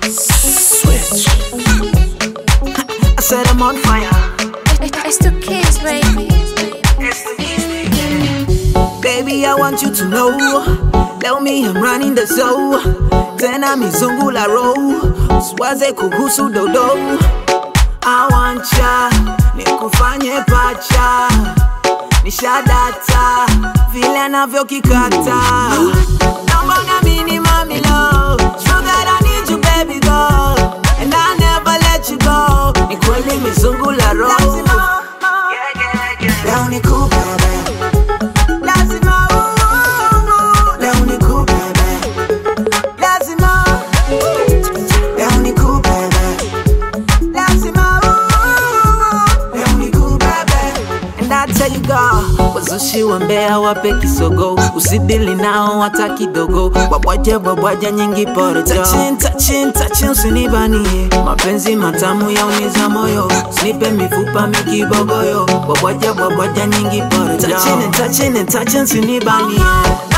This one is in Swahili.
Switch. I said I'm on fire. It's the kids, baby. Baby, I want you to know. Tell me I'm running the show. Tena mizungula row. Usiwaze kuhusu dodo. I want ya. Nikufanye pacha. Nishadata. Vile anavyokikata. Naomba uniamini mami love. Sugar, I need you baby girl. And I never let you go. Ni kweli mizungula row. Leo nikupe lazima uh, leo nikubebe lazima leo nikubebe lazima uh, leo nikubebe and I tell you God wazushi wa mbea wape kisogo usidili nao hata kidogo wabwaje wabwaje nyingi porojo tachin tachin tachin usinibanie mapenzi matamu yauniza moyo usinipe mifupa mikibogoyo wabwaje wabwaje nyingi porojo tachin tachin tachin usinibanie